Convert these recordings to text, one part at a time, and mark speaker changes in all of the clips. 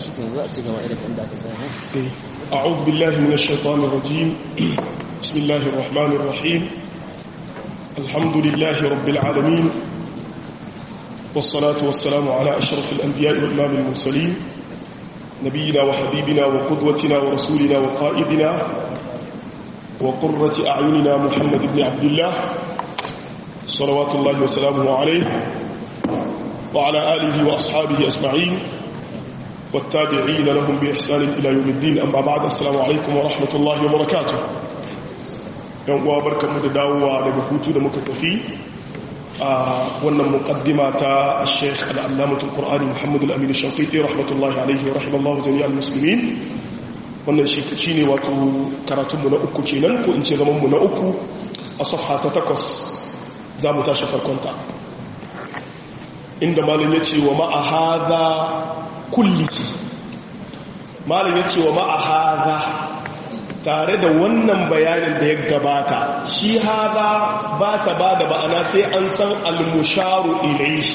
Speaker 1: أعوذ بالله من الشيطان الرجيم بسم الله الرحمن الرحيم الحمد لله رب العالمين والصلاة والسلام على أشرف الأنبياء والإمام المرسلين نبينا وحبيبنا وقدوتنا ورسولنا وقائدنا وقرة أعيننا محمد بن عبد الله صلوات الله وسلامه عليه وعلى آله وأصحابه أجمعين والتابعين لهم بإحسان إلى يوم الدين أما بعد السلام عليكم ورحمة الله وبركاته يوم وبركة مدداوة لبكوتو دمكتفي wannan muqaddima ta Sheikh Al-Allamah Al-Qur'ani Muhammad Al-Amin Al-Shaqiqi rahmatullahi alayhi wa rahimallahu jami'al muslimin wannan shine wato karatunmu na uku kenan ko in ce zaman mu na uku a safha ta takwas za mu tashi farkon ta inda malam yace wa ma'a hadha kullihi malam yace wa ma'a hadha tare da wannan bayanin da ya gabata shi haza ba ta ba da ba'ana sai an san almusharu ilaihi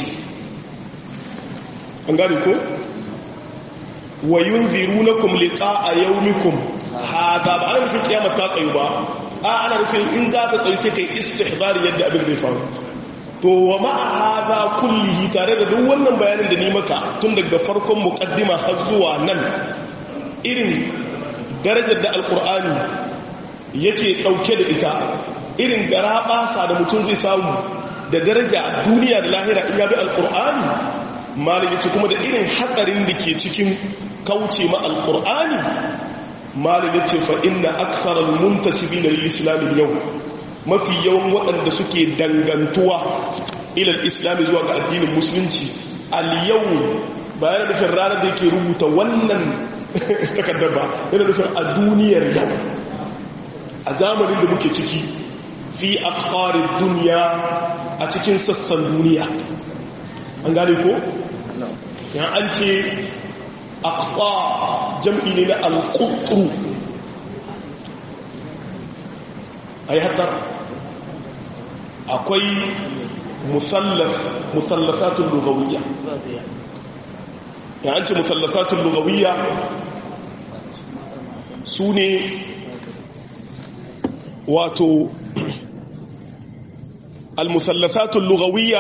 Speaker 1: an gari ko? wa yun ziru na kumlika a yaumikum haza ba ana nufin kiyamar ta tsayu ba a ana nufin in za ta tsayu sai kai istihbari yadda abin zai faru to wa ma'a haza kullihi tare da duk wannan bayanin da ni maka tun daga farkon muqaddima har zuwa nan irin darajar da alkur'ani yake ɗauke da ita irin gara ɓasa da mutum zai samu da daraja duniya da lahira in yabi alkur'ani malin yace kuma da irin hatsarin da ke cikin kauce ma alkur'ani malin yace fa inna aktharal muntasibina lil islam yau mafi yawan waɗanda suke dangantuwa ilal islami zuwa ga addinin musulunci al yau bayan nufin ranar da yake rubuta wannan takardar ba yana nufin a duniyar yau a zamanin da muke ciki fi akwarin duniya a cikin sassan duniya an gane ko? yan an ce akwa jam'i ne na alkutru a yi hatar akwai musallafatun lugawiyya ya an ce musallasatun lugawiyya su ne wato almusallasatun lugawiyya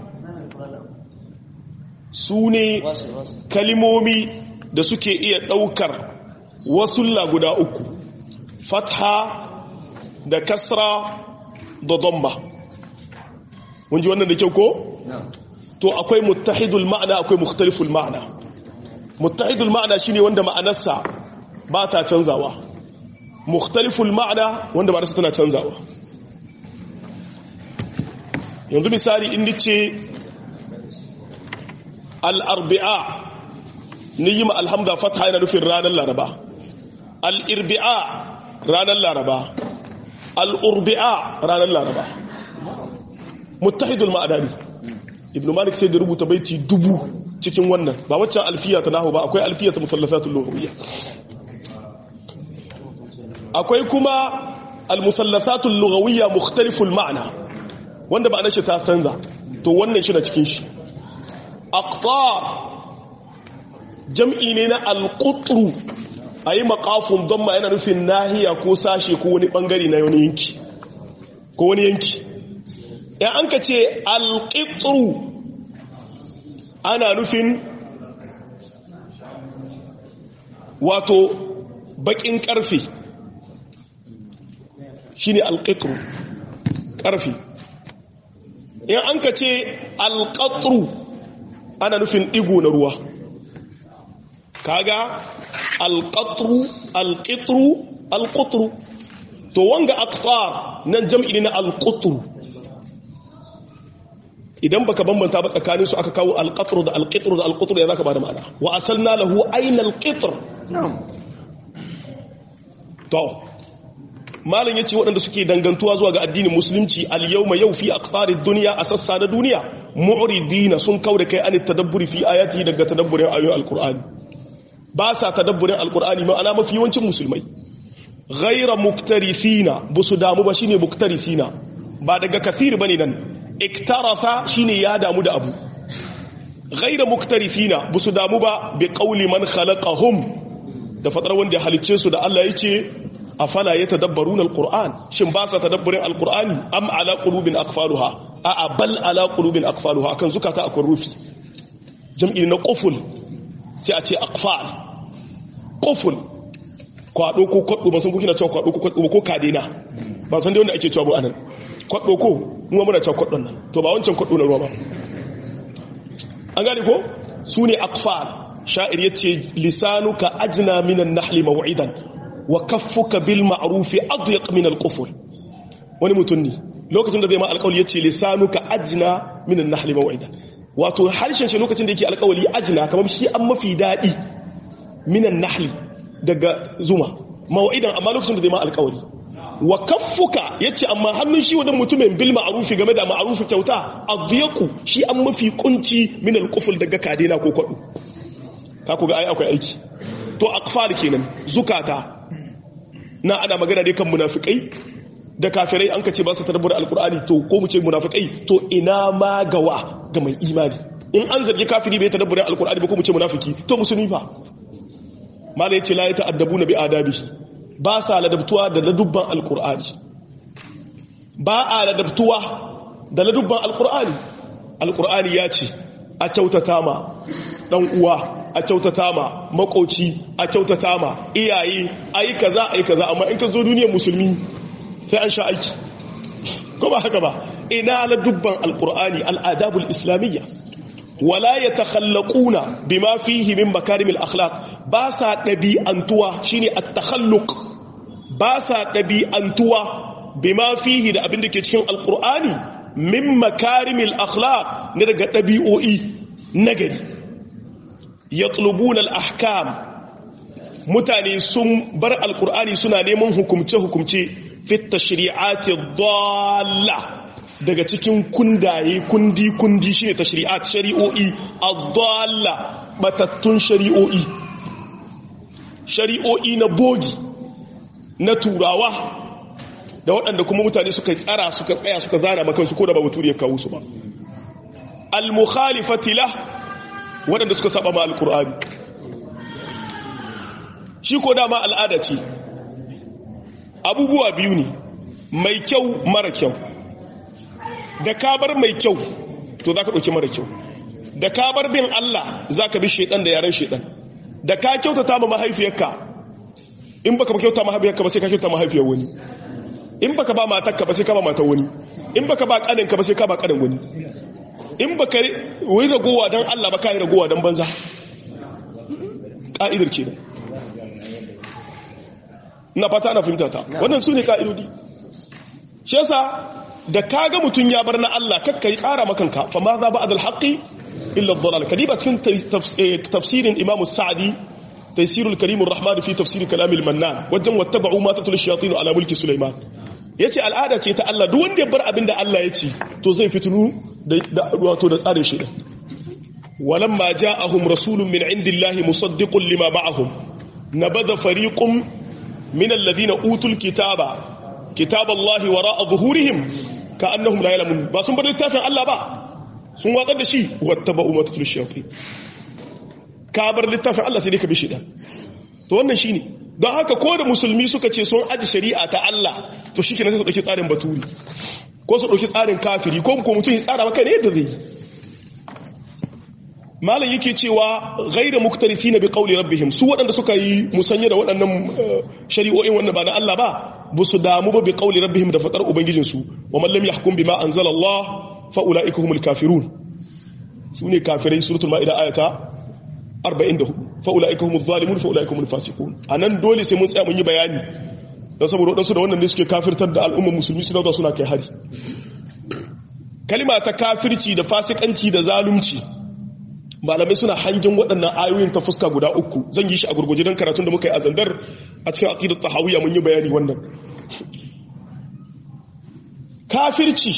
Speaker 1: su ne kalimomi da suke iya ɗaukar wasulla guda uku fatha da kasra da domba mun ji wannan da kyau ko? to akwai muttahidul ma'ana akwai mukhtaliful ma'ana muttahidul ma'ana shine wanda ma'anarsa ba ta canzawa mukhtaliful ma'ana wanda ma'anarsa tana canzawa yanzu misali in ce al-arbi'a ni yi ma alhamda fatha yana nufin ranar laraba al-irbi'a ranar laraba al-urbi'a ranar laraba muttahidul ma'ana ne ibn malik sai da rubuta baiti dubu cikin wannan ba waccan alfiya ta nahu ba akwai alfiya ta musallasatul lughawiyya akwai kuma almusallasatul lughawiyya mukhtaliful ma'na wanda ba shi ta canza to wannan shi na cikin shi aqtar jam'i ne na alqutru ayi maqafun damma yana nufin nahiya ko sashe ko wani bangare na wani yanki ko wani yanki ya an ka ce alƙitru ana nufin wato baƙin ƙarfe shi ne alƙitru ƙarfe ya an ka ce alƙatru ana nufin ɗigo na ruwa kaga alƙatru alƙitru alƙutru to wanga aktar nan jam'i na alƙutru idan baka bambanta ba tsakanin su aka kawo alqatru da alqitru da alqutru ya zaka bada ma'ana wa asalna lahu ayna alqitr to malam yace waɗanda suke dangantuwa zuwa ga addinin musulunci al-yawma yau fi aqtarid dunya a sassa na duniya mu'ridina sun kauda kai an tadabburi fi ayati daga tadabburin ayoyin alqur'ani ba sa tadabburin alqur'ani ma'ana mafi yawancin musulmai ghayra muktarifina busu damu ba shine muktarifina ba daga kathir bane nan iktarafa shine ya damu da abu ghayra muktarifina busu damu ba bi qawli man khalaqahum da fadar wanda ya halicce su da Allah yace afala yatadabbaruna alquran shin ba sa tadabburin alqurani am ala qulubin aqfaluha a bal ala qulubin aqfaluha kan zukata akwai rufi jam'i na quful sai a ce aqfal quful kwado ko kwado ba san kuke na cewa kwado ko kwado ko kadena ba san dai wanda ake cewa ba anan kwado ko mu muna cewa kwadon nan to ba wancan kwado na ruwa ba an gane ko su ne aqfal sha'ir yace lisanuka ajna minan nahli maw'idan wa kaffuka bil ma'ruf adyaq min al quful wani mutum ne lokacin da zai ma alƙawli yace lisanuka ajna minan nahli maw'idan wato harshen shi lokacin da yake alƙawli ajna kamar shi an mafi dadi minan nahli daga zuma maw'idan amma lokacin da zai ma alƙawli wa kaffuka yace amma hannun shi wadan mutumin bil ma'rufi game da ma'rufi kyauta adyaqu shi an mafi kunci min al quful daga kadena ko kwado ka ku ga ai akwai aiki to aqfal kenan zukata na ana magana dai kan munafikai da kafirai an kace ba su tarbar alqur'ani to ko mu ce munafikai to ina ma gawa ga mai imani in an zargi kafiri bai tadabburin alqur'ani ba ko mu ce munafiki to musulmi fa mala yace la yata'addabuna bi adabihi ba sa ladabtuwa da ladubban alqur'ani ba a ladabtuwa da ladubban alqur'ani alqur'ani ya ce a kyautata ma dan uwa a kyautata ma makoci a kyautata ma iyaye ayi kaza ayi kaza amma in ka zo duniyar musulmi sai an sha aiki ko ba haka ba ina la dubban alqur'ani al'adabul islamiyya wala yatakhallaquna bima fihi min makarimil akhlaq ba sa dabi'antuwa shine at-takhalluq ba sa dabi'antuwa bima fihi da abin da ke cikin alqur'ani min makarimil akhlaq ne daga dabi'o'i nagari yatlubuna al-ahkam mutane sun bar alkur'ani suna neman hukumce-hukumce fit tashri'ati dalla daga cikin kundaye kundi-kundi shine tashri'at shari'o'i ad-dalla batattun shari'o'i shari'o'i na bogi na turawa da waɗanda kuma mutane suka tsara suka tsaya suka zana makansu ko da ba mutu ya kawo su ba al-mukhalifati lah waɗanda suka saba ma alkur'ani shi ko dama al'ada ce abubuwa biyu ne mai kyau mara kyau da kabar mai kyau to za ka ɗauki mara kyau da kabar bin Allah za ka bi shaidan da yaren shaidan da ka kyautata ma mahaifiyarka in baka ba kyauta mahaifiyarka ba sai ka kyauta mahaifiyar wani in baka ba matarka ba sai ka ba matar wani in baka ba kaninka ba sai ka ba kanin wani in baka wai ragowa don Allah ba ka yi ragowa don banza ƙa'idar ke na fata na fahimta ta wannan su ne ƙa'idodi shi yasa da ka ga mutum ya bar na Allah kakka yi ƙara makanka fa ma za ba adal haƙi illa dalal kadiba cikin tafsirin imamu sa'adi taysirul karimur rahman fi tafsir kalamil mannan wajen wattaba'u ma tatul shayatin ala mulki sulaiman yace al'ada ce ta Allah duk wanda ya bar abin da Allah ya ce to zai fitinu da wato da tsarin shi walamma ja'ahum rasulun min indillahi musaddiqun lima ma'ahum nabadha fariqun min alladhina utul kitaba kitaballahi wara'a zuhurihim ka'annahum la ya'lamun ba sun bar littafin Allah ba sun watsar da shi wattaba'u ma tatul shayatin ka bar littafin Allah sai dai ka bi shi dan to wannan shine don haka ko da musulmi suka ce sun aji shari'a ta Allah to shi kenan sai su dauki tsarin baturi ko su dauki tsarin kafiri ko ko mutum ya tsara maka ne yadda zai yi malam yake cewa ghayra muktarifina bi qawli rabbihim su waɗanda suka yi musanya da waɗannan shari'o'in wannan ba na Allah ba bu su damu ba bi qawli rabbihim da fadar ubangijin su wa man lam yahkum bima anzala Allah fa ulaika humul kafirun sune kafirai suratul maida ayata 44 fa'ula'ika humul zalimun fa'ula'ika humul fasiqun anan dole sai mun tsaya mun yi bayani dan saboda wadansu da wannan ne suke kafirtar da al'ummar musulmi su dauka suna kai hari kalima ta kafirci da fasikanci da zalunci malamai suna hangin waɗannan ayoyin ta fuska guda uku zan yi shi a gurguje don karatun da muka yi a zandar a cikin aqidat tahawiyya mun yi bayani wannan kafirci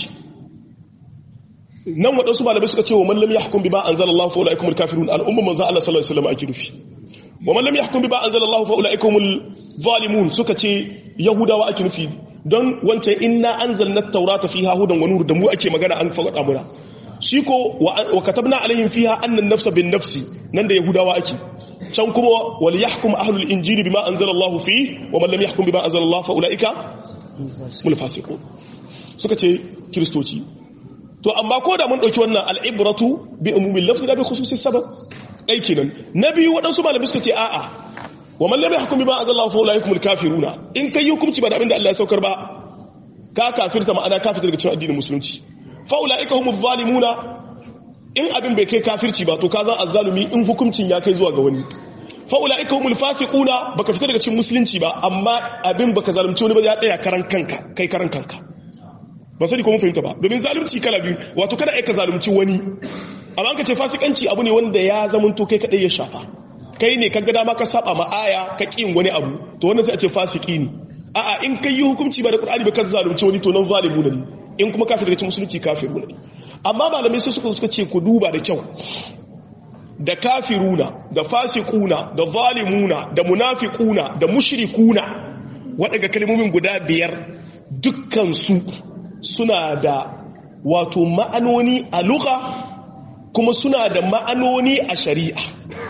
Speaker 1: nan waɗansu malamai suka ce wa mallam ya hukun bi ba an zala Allah fa'ula ikumul kafirun al'umma manzan Allah sallallahu Alaihi wasallam ake nufi wa mallam ya hukun bi ba an zala Allah fa'ula ikumul zalimun suka ce yahudawa ake nufi don wancan inna an zalna taurata fi hahudan wani da mu ake magana an faɗa muna shi ko wa katabna alaihim fiha annan nafsa bin nafsi nan da yahudawa ake can kuma wal yahkum ahlul injili bima anzalallahu fi wa man lam yahkum bima anzalallahu fa ulaika mul fasiqun suka ce kristoci to amma ko da mun dauki wannan al'ibratu bi umumil lafzi da bi khususis sabab dai kenan nabi wadansu malamai suka ce a'a wa man lam yahkum bima anzalallahu fa ulaika mul kafiruna in kai hukunci ba da abinda Allah ya saukar ba ka kafirta ma'ana kafirta daga cikin addinin musulunci fa ulaika humuz zalimuna in abin bai kai kafirci ba to ka zan azzalumi in hukuncin ya kai zuwa ga wani fa'ula ika humul fasiquna baka fita daga cikin musulunci ba amma abin baka zalunci wani ba ya tsaya karan kanka kai karan kanka ba sani ko mun fahimta ba domin zalunci kala biyu wato kada ai ka zalunci wani amma ka ce fasikanci abu ne wanda ya zamanto kai kadai ya shafa kai ne kaga dama ka saba ma aya ka kin wani abu to wannan sai a ce fasiki ne a'a in kai yi hukunci ba da qur'ani ba ka zalunci wani to nan zalimu ne in kuma kafir daga cikin musulunci kafiru ne amma malamai sai suka suka ce ku duba da kyau da kafiruna da fasikuna da zalimuna da munafiquna da mushrikuna waɗanda kalmomin guda biyar dukkansu suna da wato ma'anoni a luka kuma suna da ma'anoni a shari'a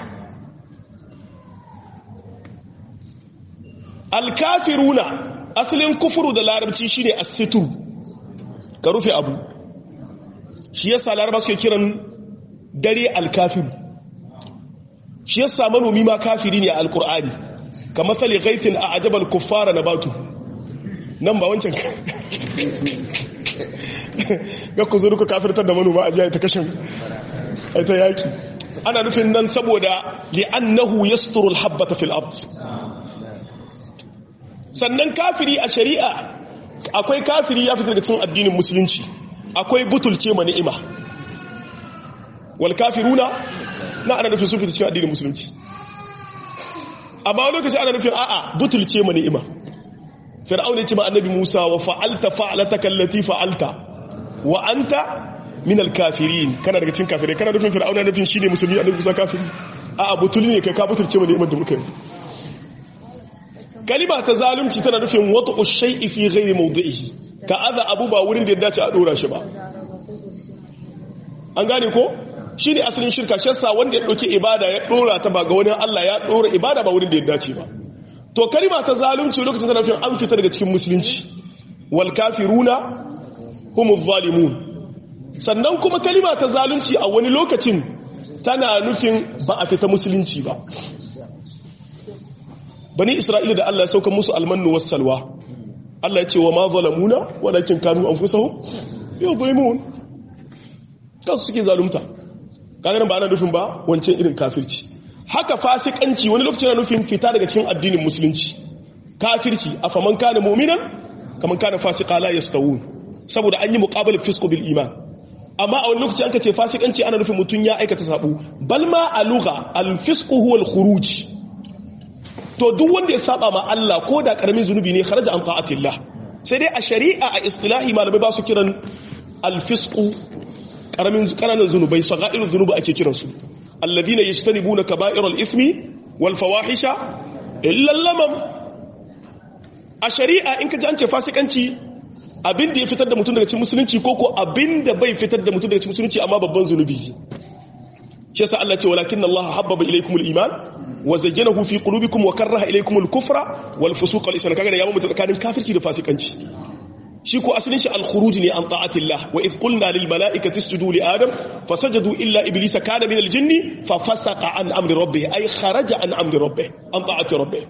Speaker 1: alkafiruna asalin kufuru da larabci shine as-sitru ka rufe abu shi yasa laraba suke kiran dare alkafiru shi yasa manomi ma kafiri ne a alkur'ani ka matsali gaifin a ajabal kuffara na batu nan ba wancan ga ku zuru ku kafirtar da manoma a jiya ta kashin ta yaki ana nufin nan saboda li'annahu yasturul habbata fil ard sannan kafiri a shari'a akwai kafiri ya fitar da cin addinin musulunci akwai butulce ma ni'ima wal kafiruna na ana nufin sun fita cikin addinin musulunci amma wani lokaci ana nufin a'a butulce ma ni'ima fir'aun ya ce ma annabi Musa wa fa'alta fa'alataka allati fa'alta wa anta min al-kafirin kana daga cikin kafirai kana nufin fir'aun ya nufin shine musulmi annabi Musa kafiri a'a butuli ne kai ka butulce ma ni'imar da muka yi kalima ta zalunci tana nufin wata'u shay'i fi ghairi mawdi'ihi ka aza abu ba wurin da ya dace a dora shi ba an gane ko shi ne asalin shirka shassa wanda ya ɗauki ibada ya ɗora ta ba ga wani Allah ya ɗora ibada ba wurin da ya dace ba to kalima ta zalunci lokacin tana nufin an fita daga cikin musulunci wal kafiruna humuz zalimun sannan kuma kalima ta zalunci a wani lokacin tana nufin ba a fita musulunci ba bani isra'ila da Allah ya sauka musu almannu was salwa Allah ya ce wa ma zalamuna walakin kanu anfusahum yadhlimun kasu suke zalunta kaga ba ana nufin ba wancan irin kafirci haka fasikanci wani lokaci na nufin fita daga cikin addinin musulunci kafirci afaman kana mu'minan kaman kana fasika la yastawun saboda an yi muqabal fisq bil iman amma a wani lokaci an kace fasikanci ana nufin mutun ya aikata sabo bal ma a lugha al fisq huwa al khuruj to duk wanda ya saba ma Allah ko da karamin zunubi ne kharaja an ta'atillah sai dai a shari'a a istilahi malamai ba su kiran al fisq karamin kananan zunubai sagairu zunubi ake kiransu alladina yajtanibuna kaba'iral ithmi wal fawahisha illa lamam a shari'a in ka ji an ce fasikanci abin da ya fitar da mutum daga cikin musulunci ko ko abin da bai fitar da mutum daga cikin musulunci amma babban zunubi shi yasa Allah ce walakin Allah habbaba ilaykumul iman wa zayyanahu fi qulubikum wa karaha ilaykumul kufra wal fusuq wal isyan kaga da ya mu tsakanin kafirci da fasikanci shi ko asalin shi al-khuruj ne an ta'atillah wa idh qulna lil mala'ikati isjudu li adam fasajadu illa iblisa kana min al-jinni fa fasaqa an amri rabbih ay kharaja an amri rabbih an ta'ati rabbih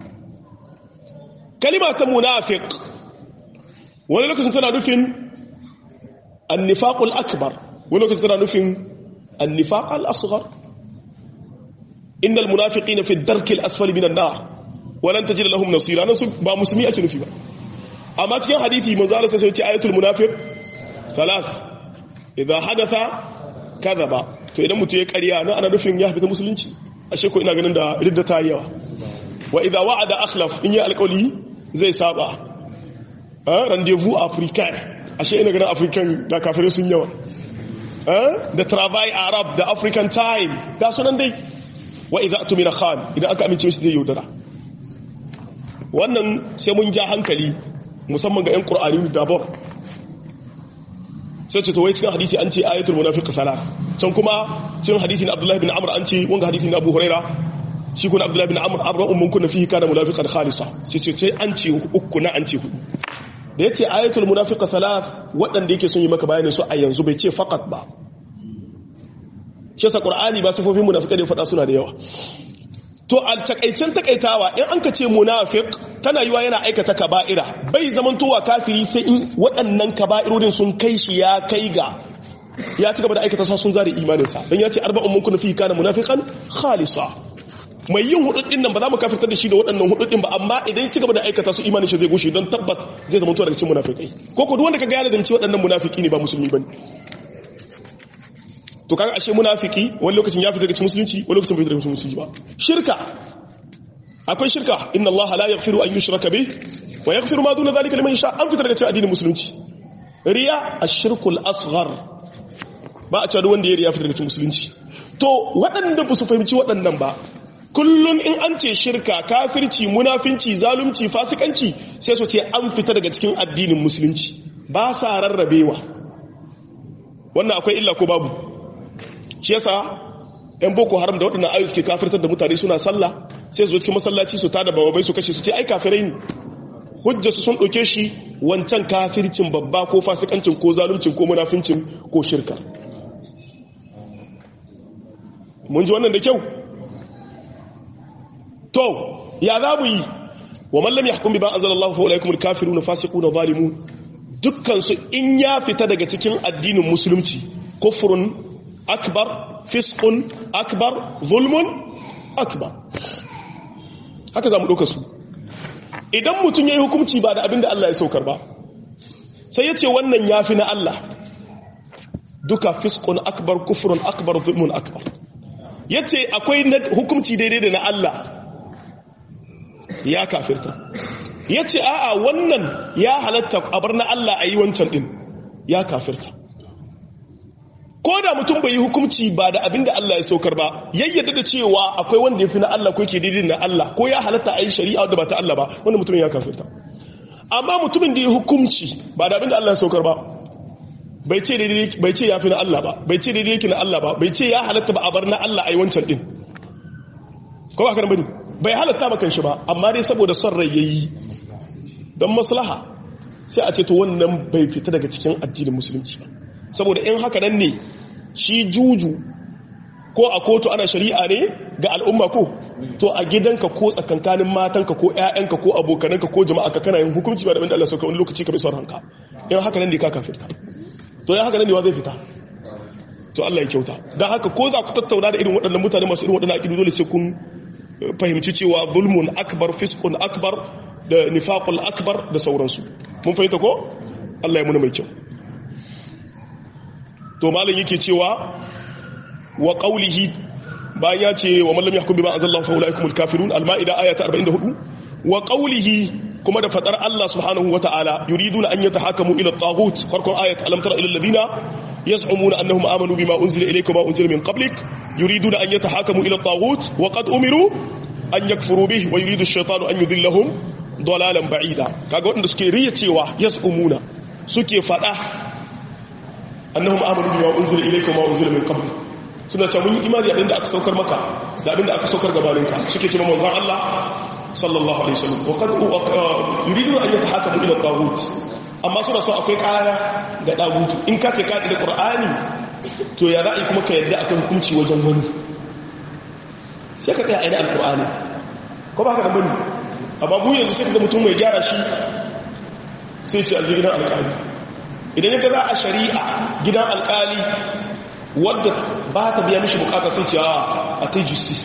Speaker 1: kalima ta munafiq wani lokacin tana nufin an-nifaq al-akbar wani lokacin tana nufin an-nifaq al-asghar innal munafiqina fi ad-darki al-asfali min an-nar wa lan tajid lahum nasira nan ba musulmi ake nufi ba amma cikin hadithi manzo Allah sai ce ayatul munafiq thalath idha hadatha kadhaba to idan mutum ya ƙarya nan ana nufin ya fita musulunci ashe ko ina ganin da ridda ta yawa wa idha wa'ada akhlaf in ya alƙawli zai saba eh rendezvous africain ashe ina ganin african da kafirai sun yawa eh da travail arab da african time da sunan dai wa idha atumira khan idan aka amince shi zai yaudara wannan sai mun ja hankali musamman ga 'yan ƙur'ani dabar sai ce to wai cikin hadisi an ce ayatul munafiq thalath can kuma cikin hadisi na Abdullah bin Amr an ce wanga hadisi na Abu Huraira shi kuna Abdullah bin Amr arba'un mun kunna fihi kana munafiqan khalisa sai ce sai an ce uku na an ce hudu da yace ayatul munafiq thalath wadanda yake son yi maka bayanin su a yanzu bai ce faqat ba shi yasa Qur'ani ba sifofin munafiqai da fada suna da yawa to a takaicen takaitawa in an ka ce munafiq tana yiwa yana aikata kaba'ira bai zamantowa kafiri sai in waɗannan kaba'irorin sun kai shi ya kai ga ya ci gaba da aikata sa sun zare imaninsa don ya ce arba'un mun kuna fi kana munafiqan khalisa mai yin hududin nan ba za mu kafirtar da shi da waɗannan hududin ba amma idan ya ci gaba da aikata su imanin shi zai gushe don tabbat zai zama daga cikin munafikai ko ko duk wanda kaga ya ladanci waɗannan munafiki ne ba musulmi bane to kaga ashe munafiki wani lokacin ya fita daga cikin musulunci wani lokacin bai fita daga cikin musulunci ba shirka akwai shirka inna allaha la yaghfiru an yushraka bih wa yaghfiru ma duna dhalika liman yasha an fita daga cikin addinin musulunci riya ash-shirkul asghar ba a cewa wanda ya riya fita daga cikin musulunci to waɗanda ba su fahimci waɗannan ba kullun in an ce shirka kafirci munafinci zalunci fasikanci sai su ce an fita daga cikin addinin musulunci ba sa rarrabewa wannan akwai illa ko babu shi yasa yan boko haram da waɗannan ayu suke kafirtar da mutane suna sallah sai su zo cikin masallaci su tada bababai su kashe su ce ai kafirai ne hujja su sun ɗauke shi wancan kafircin babba ko fasikancin ko zaluncin ko munafincin ko shirka mun ji wannan da kyau to ya za mu yi wa mallam ya hukumi ba anzalallahu fa ulaikumul kafiruna fasiquna zalimun dukkan su in ya fita daga cikin addinin musulunci kufrun akbar fiskun akbar zulmun akbar haka za mu ɗauka su idan mutum ya yi hukumci ba da abinda Allah ya saukar ba sai ya ce wannan ya fi na Allah duka fiskun akbar kufurun akbar zulmun akbar ya ce akwai hukumci daidai da na Allah ya kafirta ya ce a'a wannan ya halatta abar na Allah a yi wancan ɗin ya kafirta ko da mutum bai yi hukunci ba da abin da Allah ya saukar ba yayyada da cewa akwai wanda ya fi na Allah ko ke daidai na Allah ko ya halatta a yi shari'a da ba ta Allah ba wanda mutum ya kafirta amma mutumin da ya hukunci ba da abin da Allah ya saukar ba bai ce bai ce ya fi na Allah ba bai ce daidai yake na Allah ba bai ce ya halatta ba a bar na Allah a yi wancan din ko ba ka bane bai halatta ba kan shi ba amma dai saboda son rai yayi don maslaha sai a ce to wannan bai fita daga cikin addinin musulunci ba saboda in haka nan ne shi juju ko a kotu ana shari'a ne ga al'umma ko to a gidanka ko tsakankanin matanka ko ƴaƴanka ko abokananka ko jama'a ka kana yin hukunci ba da abinda Allah sauka wani lokaci ka bi son ranka in haka nan ne ka kafirta to ya haka nan ne wa zai fita to Allah ya kyauta dan haka ko za ku tattauna da irin waɗannan mutane masu irin waɗannan aqidu dole sai kun fahimci cewa zulmun akbar fiskun akbar da nifaqul akbar da sauransu mun fahimta ko Allah ya muna mai kyau to malam yake cewa wa qawlihi bayan ya ce wa man lam yahkum bima anzalallahu fa ulaikumul kafirun al-maida ayata 44 wa qawlihi kuma da fadar Allah subhanahu wataala yuriduna an yatahakamu ila at-taghut farkon ayat alam tara ila alladhina yaz'umuna annahum amanu bima unzila ilayka wa unzila min qablik yuriduna an yatahakamu ila at-taghut wa qad umiru an yakfuru bihi wa yuridu ash-shaytanu an yudillahum dalalan ba'ida kaga wanda suke riya cewa yaz'umuna suke fada annahum amanu bima unzila ilayka wa unzila min qabl suna cewa mun yi imani da abinda aka saukar maka da abinda aka saukar gabaninka suke cewa manzon Allah sallallahu alaihi wasallam wa qad yuridu an yatahakamu ila tagut amma suna so akwai kaya ga dagutu in ka ce ka da qur'ani to ya ra'i kuma ka yadda akan hukunci wajen wani sai ka tsaya a ina alqur'ani ko ba ka da bane amma mu yanzu sai ka ga mutum mai gyara shi sai ce a gidan alƙali idan yaga za a shari'a gidan alkali wadda ba ta biya mishi bukata sun ce a ta justice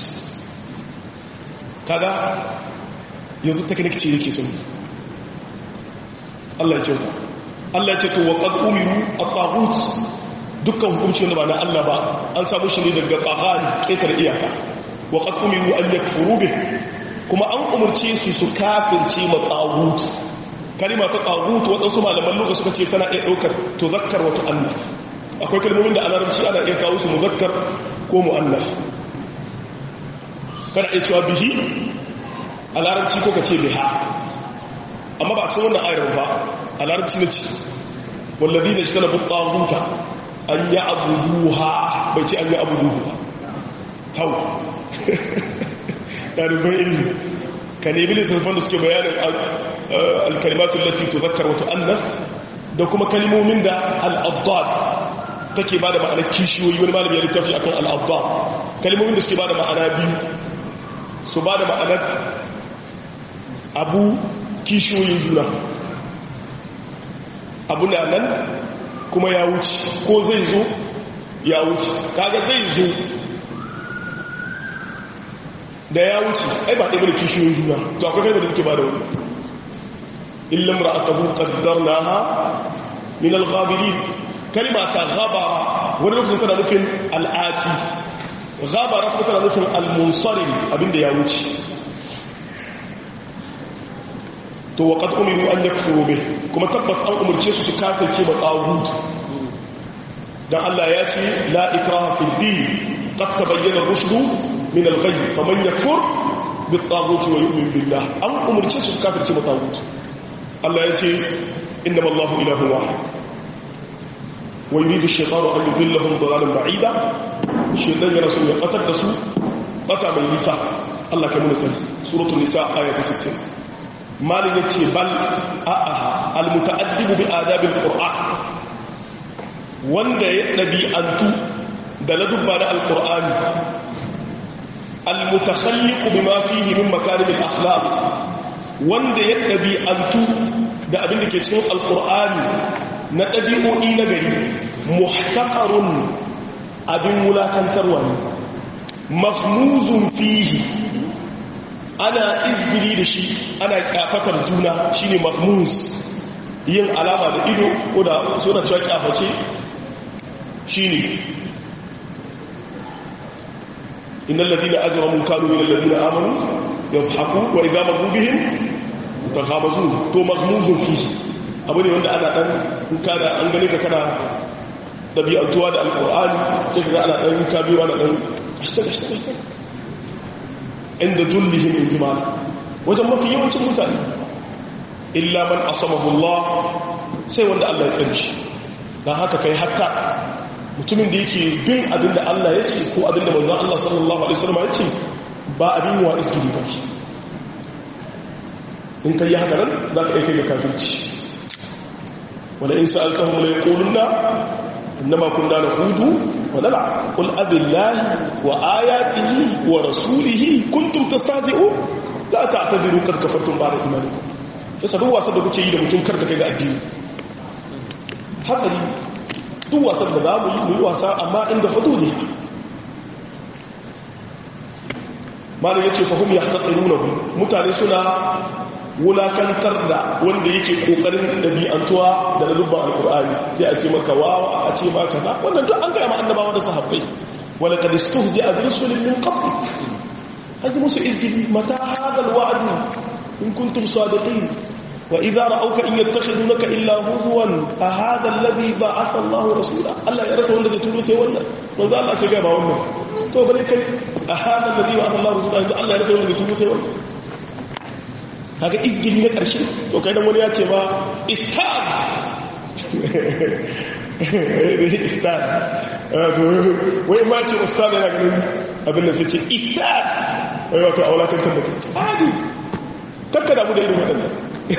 Speaker 1: kaga yanzu teknik ce yake sun Allah ya kyauta Allah ya ce to wa qad umiru at-taghut dukkan hukunci wanda ba na Allah ba an samu shi ne daga tsahari ƙetar iyaka wa qad umiru an yakfuru bih kuma an umurce su su kafirce ma taghut kalima ta tsagutu waɗansu malaman lokaci suka ce tana iya ɗaukar to zakkar wata annaf akwai kalmomin da a larabci ana iya kawo su muzakkar ko mu'annaf kana iya cewa bihi a larabci ko ka ce biha amma ba a cikin wannan ayar ba a larabci na ce والذين اجتنبوا الطاغوت أن يعبدوها بيتي أن يعبدوها تو يعني بين كان يبني تلفون سكي بيان الكلمات التي تذكر وتؤنث da kuma kalmomin da al'addad take ba da ma'anar kishiyoyi wani malami ya littafi akan al'addad kalmomin da suke ba da ma'ana biyu su ba da ma'anar abu kishiyoyin juna abu na nan kuma ya wuce ko zai zo ya wuce kaga zai zo da ya wuce ai ba ɗaya da kishiyoyin juna to akwai kai da suke ba da wani illam ra'atahu qaddarnaha min al-ghabirin kalma ta ghabara wani lokacin tana nufin al'ati ghabara kuma tana nufin al-munsarim abinda ya wuce to wa qad umiru an yakfuru bih kuma tabbas an umurce su su kafirce ba tawhid dan Allah ya ce la ikraha fid din qad tabayyana ar-rushd min al-ghayy faman yakfur bit taghut wa yu'min billah an umurce su su kafirce ba tawhid Allah ya ce innama Allahu ilahun wahid wa yuridu ash-shaytanu an yudillahum dalalan ba'ida shaytan yana so ya qatar da su bata mai nisa Allah kai mun sani suratul nisa ayat 60 malin yace bal a'aha al-muta'addibu bi adabil qur'an wanda ya dabi'antu da ladubba da al-qur'ani al-mutakhalliqu bima fihi min makarim al-akhlaq wanda ya ɗabi'antu da abin da ke cikin alkur'ani na ɗabi'o'i na gari muhtaƙarun abin wulakantarwa ne mahmuzun fihi ana izgiri da shi ana kyafatar juna shine mahmuz yin alama da ido ko da suna cewa kyaface shine innal ladina ajramu kanu min alladina amanu yadhaku wa idha magu bihim takhabazun to maghmuzun fihi abu ne wanda ana dan kuka da an gane ka kana dabi'antuwa da alqur'ani sai ka ana dan kuka biyo ana dan ashaka ashaka inda jullihim injimal wajen mafi yawancin mutane illa man asamahu Allah sai wanda Allah ya tsare shi dan haka kai hakka mutumin da yake bin abin da Allah ya ce ko abin da manzon Allah sallallahu alaihi wasallam ya ce ba abin wa iskili ba shi in ka yi haka nan za ka aika ga kafirci wani in sa'altahun mai ƙulunna innama kunna na hudu wa nala kul abillahi wa ayatihi wa rasulihi kuntum tastazi'u la ta'tadiru kad kafartum ba'da imanikum yasa duk wasan da kuke yi da mutum kar ta kai ga addini hatsari duk wasan da za mu yi mu yi wasa amma inda hududi malam yace fahum yahtaqirunahu mutane suna wulakantar da wanda yake kokarin dabi'antuwa da dubban alqur'ani sai a ce maka wawa a ce maka na wannan duk an ga ma annabawa da sahabbai wala kad istuhzi'a bi rusulin min qabl hadi musu izgili mata hadha alwa'd in kuntum sadiqin wa idha ra'awka in yattakhidunaka illa huzwan a hadha alladhi ba'atha Allahu rasula Allah ya rasa wanda zai turo sai wannan manzo Allah ke ga ba wannan to bare kai a hadha alladhi ba'atha Allahu rasula Allah ya rasa wanda zai turo sai wannan kaga izgili na ƙarshe to kai dan wani ya ce ba istan istan wai ma ce ustad yana ganin abin da sai ce istan wai wato a wulakantar da kai hadi takka damu da irin waɗannan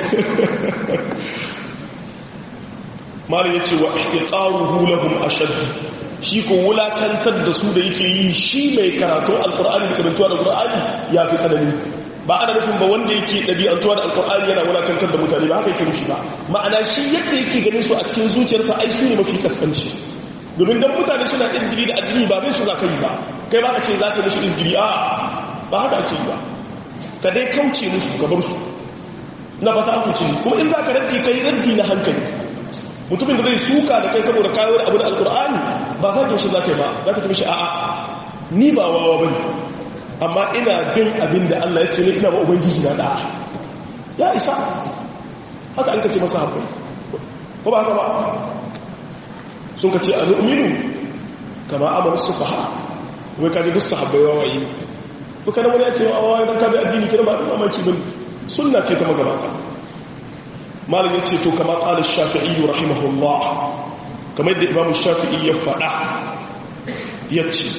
Speaker 1: malin ya ce wa ihtiqaruhu lahum ashad shi ko wulakantar da su da yake yi shi mai karatu alqur'ani da karantuwa da qur'ani ya fi tsanani ba ana nufin ba wanda yake ɗabi'antuwa da alkur'ani yana wulakantar da mutane ba haka yake nufi ba ma'ana shi yadda yake ganin su a cikin zuciyarsa ai su ne mafi kaskanci domin dan mutane suna izgiri da addini ba bai su za ka yi ba kai ba ka ce za ka musu izgiri a ba haka ake yi ba ka dai kauce musu ka bar su na ba ta akuce kuma in za ka raddi kai raddi na hankali mutumin da zai suka da kai saboda kawo da abu da alkur'ani ba za ka shi za ka yi ba za ka ce mishi a'a ni ba wawa ba ne amma ina bin abin da Allah ya ce ne ina ba ubangiji na da'a ya isa haka an kace masa haƙuri ko ba haka ba sun kace a nu'minu kama amara sufaha wai kaji duk sahabbai wawaye ne to kana wani ya ce wawaye dan kaji addini kira ba da mamaki bane sunna ce ta magabata malam ya ce to kama ƙala shafi'i rahimahullah kamar yadda imamu shafi'i ya faɗa ya ce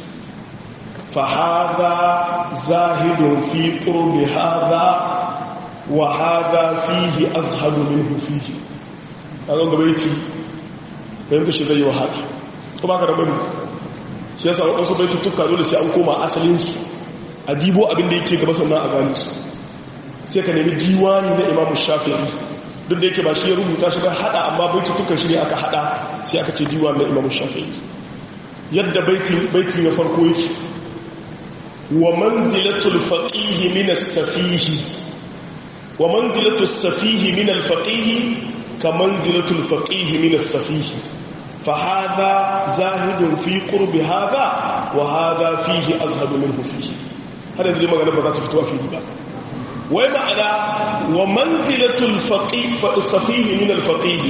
Speaker 1: fahada zahidun fi ƙurbi hada wa hada fihi azhadu minhu fihi a zan gaba yake fahimta shi zai yi wahala kuma ka rabu shi yasa waɗansu bai tuttuka dole sai an koma asalinsu a dibo abin da yake gaba sannan a gani su sai ka nemi diwani na imamu shafi'i duk da yake ba shi ya rubuta shi ba hada amma baitutukan shi ne aka hada sai aka ce diwani na imamu shafi'i yadda baiti na farko yake wa manzilatul faqihi min as-safihi wa manzilatul safihi min al-faqihi ka manzilatul faqihi min as-safihi fa hadha zahidun fi qurbi hadha wa hadha fihi azhadu minhu fihi hada dai magana ba za ta fito a fili ba wai ma'ana wa manzilatul faqih fa safihi min al-faqih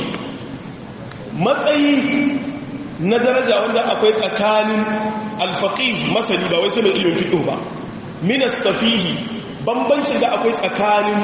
Speaker 1: matsayi na daraja wanda akwai tsakanin al-faqih masani ba wai sai ilimin fiqh ba min as-safihi bambancin da akwai tsakanin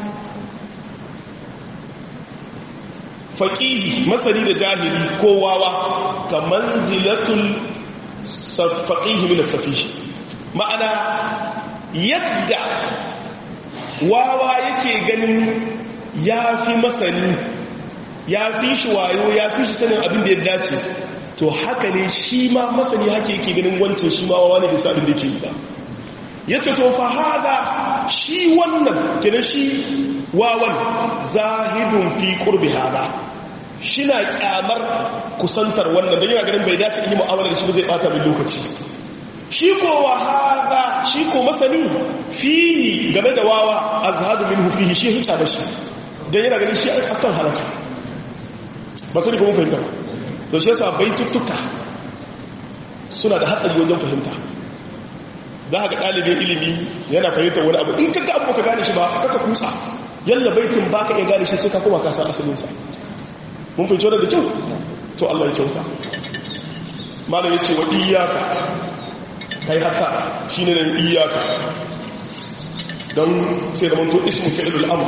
Speaker 1: faqih masani da jahili ko wawa ka manzilatul faqih min as-safihi ma'ana yadda wawa yake ganin ya fi masani ya fi shi wayo ya fi shi sanin abin da ya dace to haka ne shi ma masani haka yake ganin wancan shi ma wawa ne da abin da yake yi ba ya ce to fa hada shi wannan kenan shi wawan zahidun fi qurbi hada shi na kyamar kusantar wannan don yana ganin bai dace in yi mu'amala da shi ba zai bata min lokaci shi ko wahaza shi ko masani fihi game da wawa azhadu minhu fihi shi hita da shi dan yana ganin shi akan halaka ba sani ko mun fahimta to shi yasa baituttuka suna da hatsari wajen fahimta za ka ga ɗalibin ilimi yana fahimtar wani abu in kaga abu ka gane shi ba kaka kusa yalla baitin baka iya gane shi sai ka koma ka san asalin sa mun fahimci wannan da kyau to Allah ya kyauta malam yace wa iyyaka kai haka shi ne nan iyaka don sai da manto ismu fi'ilul amr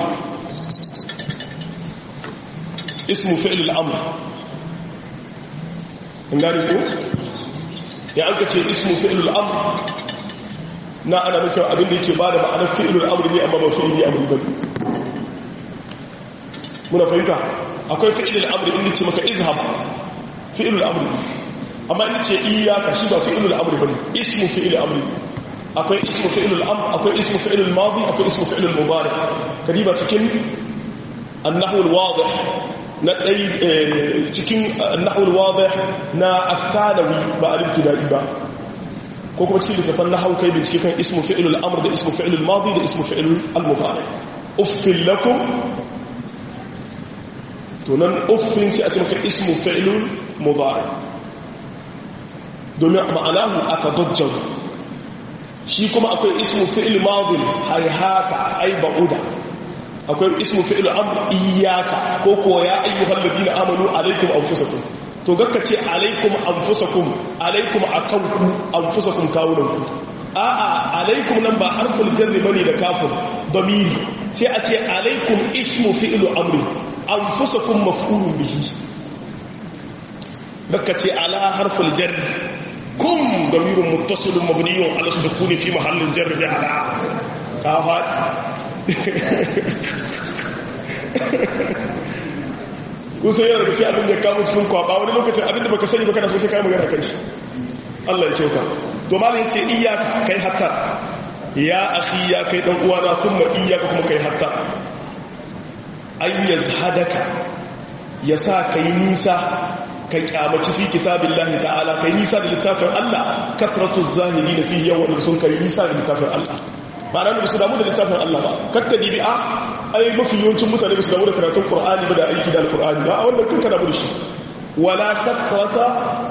Speaker 1: ismu fi'ilul amr in gani ko ya an ka ce ismu fi'ilul amr na ana nufin abin da yake ba da ma'anar fi'ilul amr ne amma ba fi'ilul amr ba muna fahimta akwai fi'ilul amr inda ce maka izhab fi'ilul amr amma in ce iyaka shi ba fi'ilul amr bane ismu fi'il amr akwai ismu fi'ilul amr akwai ismu fi'ilul madi akwai ismu fi'ilul mudari kadiba cikin an-nahwu al-wadih na dai cikin an-nahwu al-wadih na al-thanawi ba al-ibtidai ba ko kuma cikin littafin nahwu kai bincike kan ismu fi'ilul amr da ismu fi'ilul madi da ismu fi'ilul al-mudari uffil lakum to nan uffin sai a ce maka ismu fi'ilul mudari domin ma'anahu a tadajjar shi kuma akwai ismu fi'il madin haihata ai ba'uda akwai ismu fi'il amr iyaka ko ko ya ayyuhal ladina amanu alaikum anfusakum to gakka ce alaikum anfusakum alaikum akanku anfusakum kawunanku a'a alaikum nan ba harful jarri bane da kafin damiri sai a ce alaikum ismu fi'il amri anfusakum maf'ulun bihi gakka ce ala harful jarri كم ضمير متصل مبني على السكون في محل جر على كافات kun sai yana daga sai abin da kawo cikin kwaba wani lokacin abin da baka sani baka da sosai kai magana kan shi Allah ya kyauta to malam yace iyyaka kai hatta ya akhi ya kai dan uwana kuma iyyaka kuma kai hatta ay yazhadaka yasa kai nisa ka kyamaci fi kitabin lahi ta'ala kai nisa da littafin Allah kasratu zahiri da fi yawan sun kai nisa da littafin Allah ba nan da su damu da littafin Allah ba kakka dibi a ai mafi yawancin mutane ba su damu da karatun Qur'ani ba da aiki da Al-Qur'ani ba a wannan kanka damu da shi wala kasrata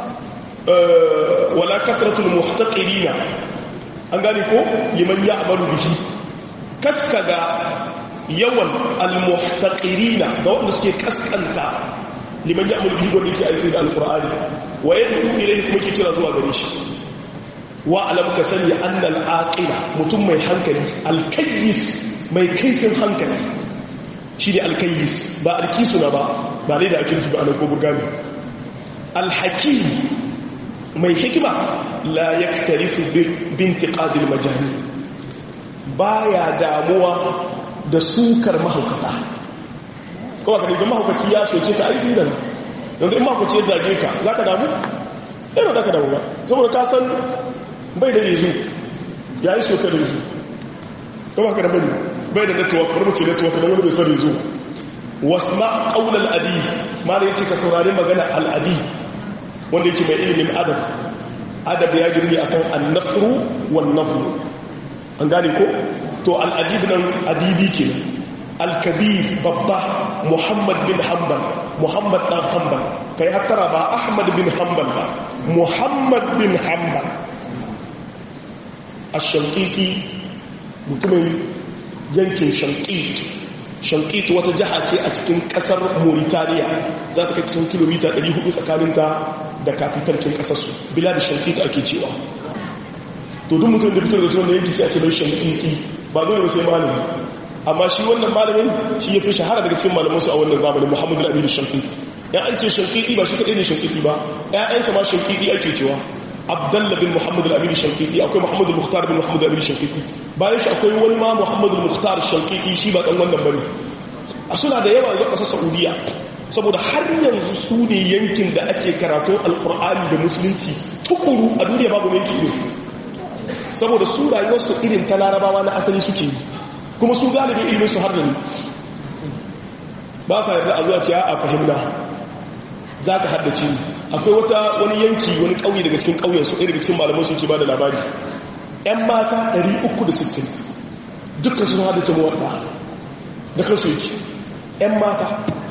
Speaker 1: wala kasratul muhtaqirina an gane ko liman ya'malu bihi kakka ga yawan al-muhtaqirina da wanda suke kaskanta liman ya mulki gwanda yake aiki da alkur'ani wa yadda ilaihi kuma ke kira zuwa gare shi wa alam ka sani annal aqila mutum mai hankali alkayyis mai kaifin hankali shi ne alkayis ba alkisuna ba ba ne da ake nufi ba a nan ko burgami alhaki mai hikima la ya tarifi binti ƙadil majani ba ya damuwa da sukar mahaukata kowa ka daga mahaukaci ya soke ka aiki nan yanzu in mahaukaci ya zage ka za ka damu? ɗaya ba za ka damu ba saboda ka san bai da rezu ya yi soke da rezu kowa ka da bane bai da network wani mace network da wani bai san rezu wasu ma ƙaunar adi ma da ya ce ka saurari magana al'adi wanda yake mai ilimin adab adab ya girni akan annasru wan nafru an gane ko to al-adib nan adibi ke al-kabir babba muhammad bin hanbal muhammad dan hanbal kai hattara ba ahmad bin hanbal ba muhammad bin hanbal ash-shanqiqi mutumin yankin shanqiq shanqiq wata jaha ce a cikin kasar mauritania za ta kai cikin kilomita 400 tsakaninta da kafitarkin kasarsu bila da shankita ake cewa to duk mutum da fitar da tuwon da yanki sai a ce bai shankiki ba dole ba sai malami amma shi wannan malamin shi ya fi shahara daga cikin malamansu a wannan zamanin muhammadu al'amiru shankiki ya an ce shankiki ba shi kaɗai ne shankiki ba ‘ya'yansa ma shankiki ake cewa abdallah bin muhammadu al'amiru shankiki akwai muhammadu muhtar bin muhammadu al'amiru shankiki bayan shi akwai wani ma muhammadu muhtar shankiki shi ba ɗan wannan bane a suna da yawa zuwa ƙasar saudiya saboda har yanzu su ne yankin da ake karatun alkur'ani da musulunci tukuru a duniya babu yanki irin su saboda su rayuwarsu irin ta larabawa na asali suke yi kuma su galibi ilimin su har da ni ba sa yarda a zuwa ciya a fahimta za ka haddace akwai wata wani yanki wani ƙauye daga cikin ƙauyensu ɗaya daga cikin malaman su ke ba da labari 'yan mata 360 dukkan sun haddace mawaɗa da kansu yake 'yan mata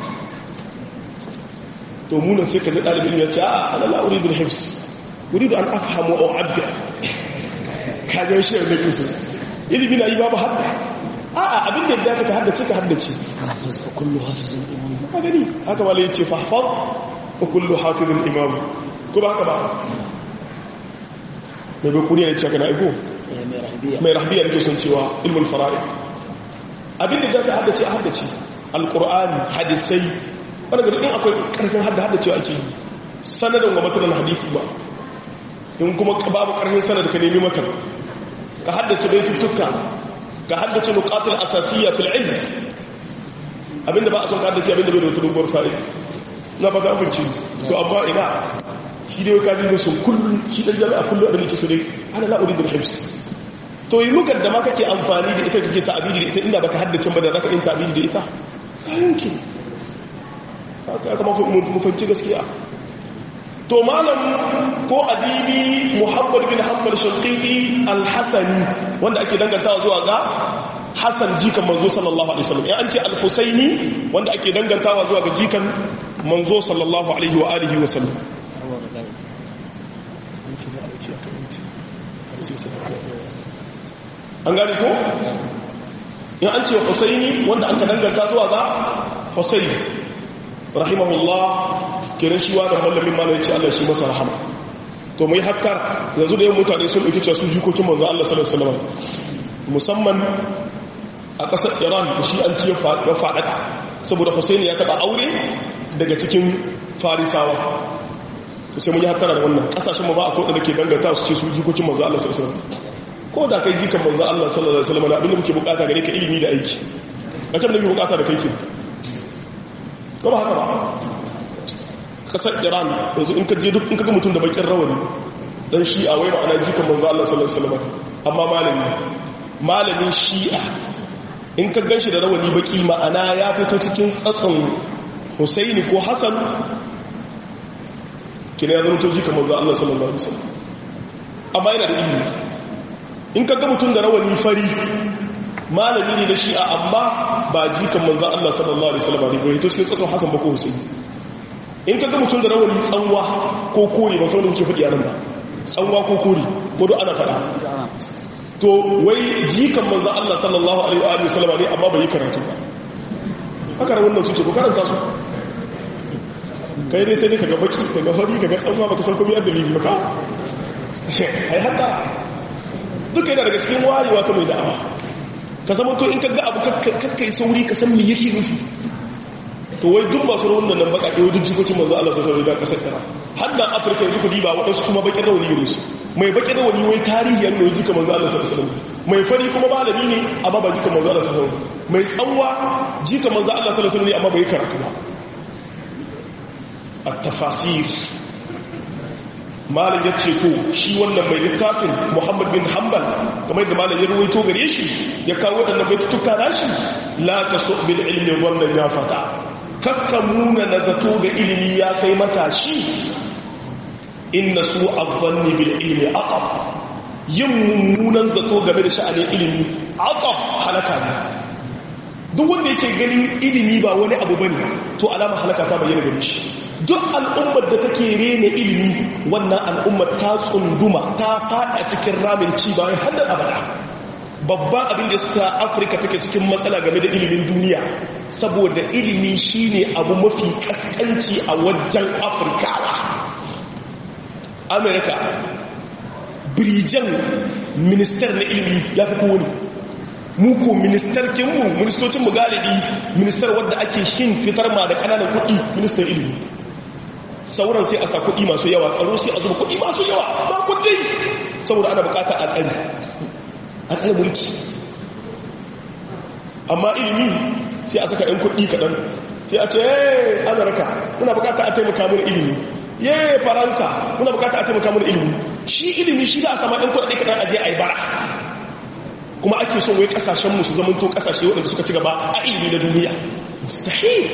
Speaker 1: to munan sai ka ji ɗalibin ya ce a ana la'uri bin hifs wuri da an afhamu a abda kajen shi da kusa ilimi na yi babu hadda a a abin da ya ka haddace ka haddace
Speaker 2: hafiz fa kullu hafizin imam
Speaker 1: ka gani haka wala yace fahfaz fa kullu hafizin imam ko ba haka ba mai bai kuriya ne ce kana iko
Speaker 2: ya mai rabiya
Speaker 1: mai rahbiya ne ke son cewa ilmul fara'id abin da ya ka haddace a haddace alqur'ani hadisai wani gari in akwai karfin hadda hadda cewa ake yi sanadin wa matanan hadithi ba in kuma babu karfin sanad ka nemi matan ka haddace baituttuka ka haddace nuqatul asasiyya fil ilm abinda ba a son ka haddace abinda bai da wata dogon fa'ida na ba ta abinci to amma ina shi dai ka ji sun kullum shi dan jami'a kullum abin da ke so dai ana la uridu al-hifz to yi lugar da ma kake amfani da ita kake ta'abiri da ita inda baka haddace ba da zaka yin ta'abiri da ita yanki haka mafanci gaskiya to malam ko adibi muhammad bin hanbal shaqiqi al-hasani wanda ake dangantawa zuwa ga hasan jikan manzo sallallahu alaihi wasallam ya an ce al-husaini wanda ake dangantawa zuwa ga jikan manzo sallallahu alaihi wa alihi wasallam an gani ko in an ce husaini wanda aka danganta zuwa ga husaini rahimahullah kiran shi wa da mallamin malamin ce Allah shi masa rahama to mai hattar yanzu da yin mutane sun ɗauki cewa su jikokin manzo Allah sallallahu alaihi wasallam musamman a ƙasar Iran da shi an ci ya faɗaɗa saboda Hussein ya taɓa aure daga cikin Farisawa to sai mun yi hattara da wannan ƙasashen mu ba a koda da ke danganta su ce su jikokin manzo Allah sallallahu alaihi wasallam ko da kai jikan manzo Allah sallallahu alaihi wasallam abinda muke bukata gare ka ilimi da aiki a can da muke bukata da kai ke ko ba haka ba kasar iran yanzu in ka je duk in ka ga mutum da bakin rawani dan shi'a wai ma'ana jikan manzo Allah sallallahu alaihi wasallam amma malami malamin shi'a in ka ganshi da rawani baki ma'ana ya fito cikin tsatson Husaini ko Hassan kina ya zama to jikan manzo Allah sallallahu alaihi wasallam amma yana da ilimi in ka ga mutum da rawani fari malami ne da shi'a amma ba jikan manzo Allah sallallahu alaihi wasallam ne ko to cikin tsatson Hassan ba ko Husaini in ka ga mutum da rawani tsanwa ko kore ba sauran ke faɗi a nan ba tsanwa ko kore ko duk ana faɗa to wai jikan manzo Allah sallallahu alaihi wa sallam ne amma bai yi karatu ba haka ran wannan suke ko karanta su kai dai sai ne kaga baki kaga fari kaga tsanwa baka san komai dalili ba ka ai haka duka yana daga cikin wayewa ta mai da'awa ka zama to in ka ga abu kakkai sauri ka san me yake nufi to wai duk masu rawan nan baka wai duk jikokin manzo Allah sallallahu alaihi wasallam da kasar kara har da Afirka yanzu ku diba wadansu kuma bakin rawani gare su mai bakin rawani wai tarihi yan ne jika manzo Allah sallallahu alaihi wasallam mai fari kuma malami ne amma ba jika manzo Allah sallallahu alaihi wasallam mai tsawa jika manzo Allah sallallahu alaihi wasallam ne amma bai karatu ba at-tafasir malam ya ce to shi wannan mai littafin muhammad bin hanbal kamar da malam ya ruwaito gare shi ya kawo waɗannan baitutuka nashi la ta so bil ilmi wannan ya fata kakka muna na zato ga ilimi ya kai matashi inna su azzanni bil ilmi aqab yin mummunan zato game da sha'anin ilimi aqab halaka ne duk wanda yake ganin ilimi ba wani abu bane to alama halaka ta bayyana gare shi duk al'ummar da take rene ilimi wannan al'ummar ta tsunduma ta fada cikin ramin ci bayan haddar abada babban abin da sa afirka take cikin matsala game da ilimin duniya saboda ilimi shine abu mafi kaskanci a wajen afirkawa amerika birijan ministar na ilimi ya fi kowane muku ministarkinmu ministocinmu galibi ministar wadda ake shin fitar ma da kananan kudi ministan ilimi sauran sai a sa kuɗi masu yawa tsaro sai a zuba kuɗi masu yawa ba kuɗi saboda ana bukata a tsari a tsari mulki amma ilimi sai a saka 'yan kuɗi kaɗan sai a ce yay amurka muna bukata a taimaka mun ilimi yay faransa muna bukata a taimaka mun ilimi shi ilimi shi da a sama 'yan kuɗi kaɗan aje a yi bara kuma ake son wai kasashenmu su zamanto kasashe waɗanda suka ci gaba a ilimi na duniya mustahil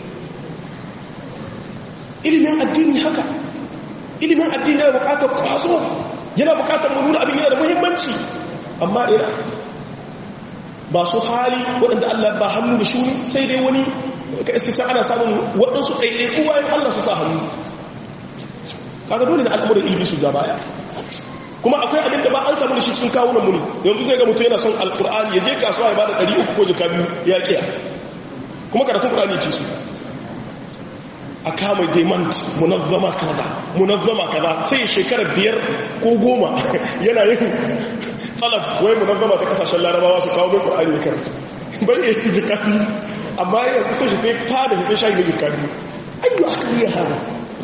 Speaker 1: ilimin addini haka ilimin addini yana bukatar kwazo yana bukatar mu nuna abin yana da muhimmanci amma ina ba su hali waɗanda Allah ba hannu da shuni sai dai wani ka iskita ana samun waɗansu ɗaiɗaiku bayan Allah su sa hannu kaga dole na al'amuran ilimi su baya kuma akwai abin da ba an samu da shi cikin kawunan muni yanzu zai ga mutum yana son alkur'ani ya je kasuwa ya bada 300 ko jika biyu ya kiya kuma karatun kur'ani ce su a kama demand munazzama kaza munazzama kaza sai shekara biyar ko goma yana yin talab wai munazzama ta kasashen larabawa su kawo mai kur'ani ya karanta bai iya yi jika biyu amma yanzu sai shi sai fada sai shayi na jika biyu ayyu aka yi hana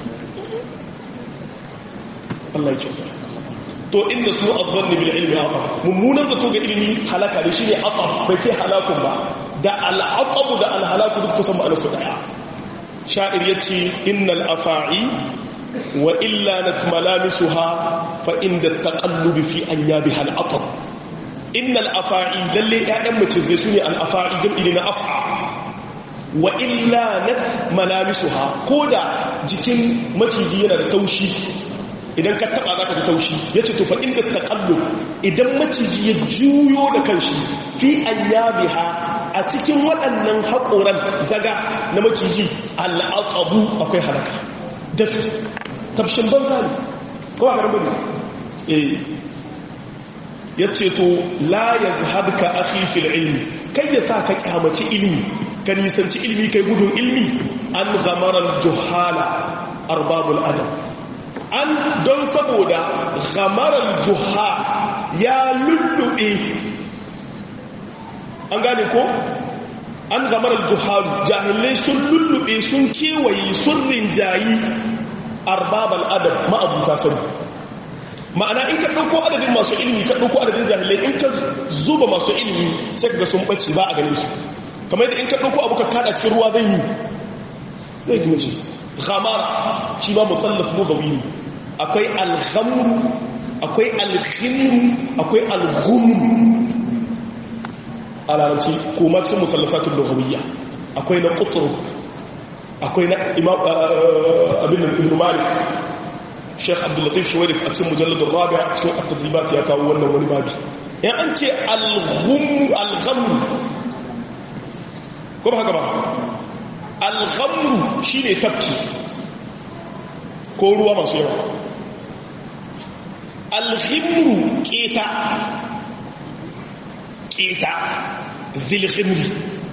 Speaker 1: Allah ya kyauta to inda su azzanni bil ilmi aqab mummunan zato ga ilimi halaka ne shine aqab bai ce halakun ba da al aqab da al halaku duk kusan ma'anar su daya sha'ir yace innal afa'i wa illa natmalamisuha fa inda taqallub fi anyabiha al aqab innal afa'i lalle ƴaƴan mace zai sune al afa'i jam'i na af'a wa illa natmalamisuha koda jikin maciji yana da taushi idan ka taba za ka ji taushi ya ce tufa inda taƙallo idan maciji ya juyo da kanshi fi an yabiha a cikin waɗannan haƙoran zaga na maciji al'aƙabu akwai halaka dafi tafshin banza ne kowa ga rambin eh ya ce to la ya zahabka akhi fil ilmi kai ya sa ka kyamaci ilmi ka nisanci ilmi kai gudun ilmi an gamarar juhala arbabul adam an don saboda gamarar juha ya lullube an gane ko an gamarar juharu jahilai sun lullube sun kewaye sun rinjayi arbabal adam ma'abuta sani ma'ana in ka ɗauko adadin masu ilimi ka ɗauko adadin jahilai in ka zuba masu ilimi sai ga sun ɓace ba a ganin su kamar da in ka ɗauko abu ka kada cikin ruwa zai yi zai gina ce ghamara shi ma musallaf lugawi ne akwai alhamru akwai alhimru akwai alhumru a larabci kuma cikin musallafatun lugawiyya akwai na kutur akwai na abin ibn malik sheikh abdullatif shawarif a cikin mujalladun rabia cikin at-tadribat ya kawo wannan wani babi yan an ce alhumru alhamru ko ba haka ba alhamru shine tafki ko ruwa masu yawa alhimru keta keta zilhimri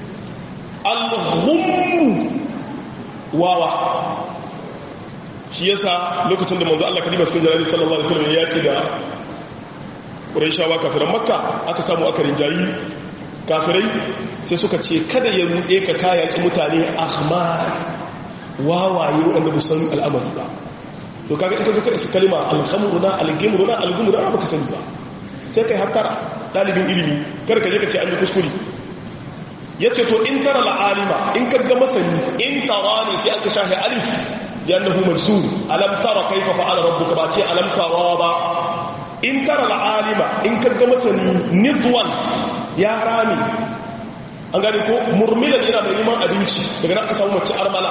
Speaker 1: alhumru wawa shi yasa lokacin da manzo Allah kalima cikin jalali sallallahu alaihi wasallam ya yaki da Qurayshawa kafiran Makka aka samu aka rinjayi kafirai sai suka ce kada ya ruɗe ka kayaki mutane ahmar wawaye wanda ba san al'amari ba to kaga in ka zo ka isa kalima alhamruna algimruna algumruna ba ka sani ba sai kai hattara dalibin ilimi kada ka je ka ce an yi kuskure ya ce to in tara la'alima in ka ga masani in tara ne sai aka shahi alif yannahu majzum alam tara kaifa fa'ala rabbuka ba ce alam tara ba in tara la'alima in ka ga masani nidwan ya rami an gani ko murmilan yana mai neman abinci daga nan aka samu mace armala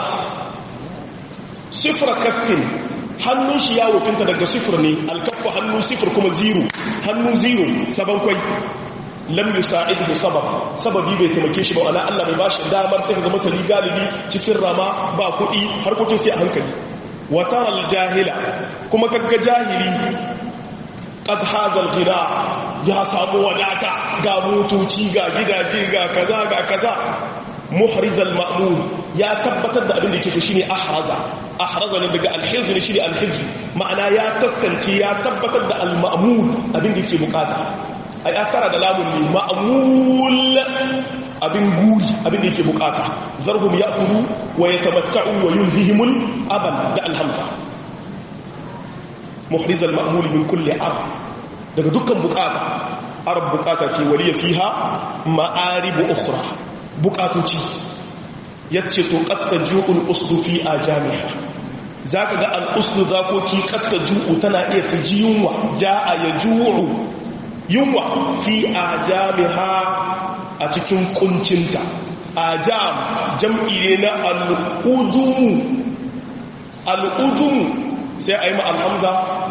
Speaker 1: sifra kaffin hannun shi ya wufinta daga sifir ne alkaffa hannu sifir kuma zero hannu zero saban kwai lam yusa'idu sabab sababi bai taimake shi ba wala Allah bai bashi damar sai ga masali galibi cikin rama ba kuɗi harkokin sai a hankali wa tara jahila kuma kaga jahili qad hadha al-ghina ya samu wadata ga motoci ga gidaje ga kaza ga kaza muhriz al-ma'mul ya tabbatar da abin da yake so shine ahraza ahraza ne daga al-hizb ne shine al-hizb ma'ana ya taskance ya tabbatar da al-ma'mul abin da yake bukata ai akara da lamun ne ma'mul abin guri abin da yake bukata zarhum ya'kulu wa yatamatta'u wa yulhihimul aban da al-hamza muhriz al-ma'mul min kulli arab daga dukkan bukata arab bukata ce waliya fiha ma'arib ukhra bukatoci yace to qatta ju'ul usdu fi ajamiha zaka ga al-usdu zakoki qatta ju'u tana iya ta ji yunwa ja'a ya ju'u yunwa fi ajamiha a cikin kuncinta ajam jam'i ne na al-ujumu al-ujumu sai a yi ma al-hamza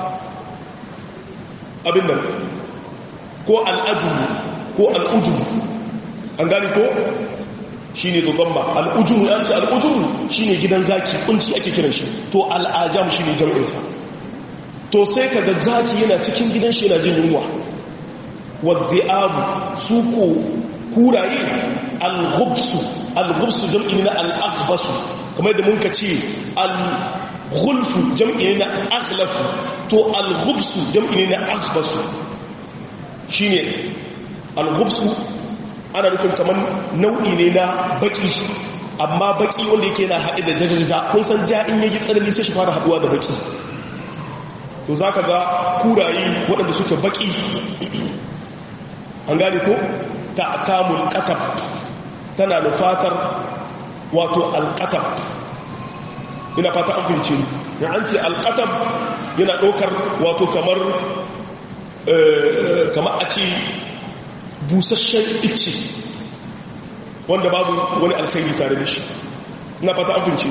Speaker 1: abin nan ko al-ajumu ko al-ujumu an gani ko shi ne dogamba al'ujumu ya ce al'ujumu shi ne gidan zaki kunci ake kiran shi to al'ajam shi ne jam'insa to sai ka ga zaki yana cikin gidan shi yana jin yunwa wadda su ko kuraye al-gubsu al-gubsu jam'i na al-aghbasu kamar da mun ka ce al-gulfu jam'i na aghlafu to al-gubsu jam'i na aghbasu shi ne al-gubsu ana nufin kamar nau'i ne na baki amma baki wanda yake na haɗe da jajajaja kun san ja in yaji tsanani sai shi fara haɗuwa da baki to za ka ga kuraye waɗanda suke baki an gane ko ta kamun ƙatab tana da fatar wato alƙatab ina fata an fince ya an ce alƙatab yana ɗaukar wato kamar kamar a ce busasshen ice wanda babu wani alkhairi tare da shi na fata abinci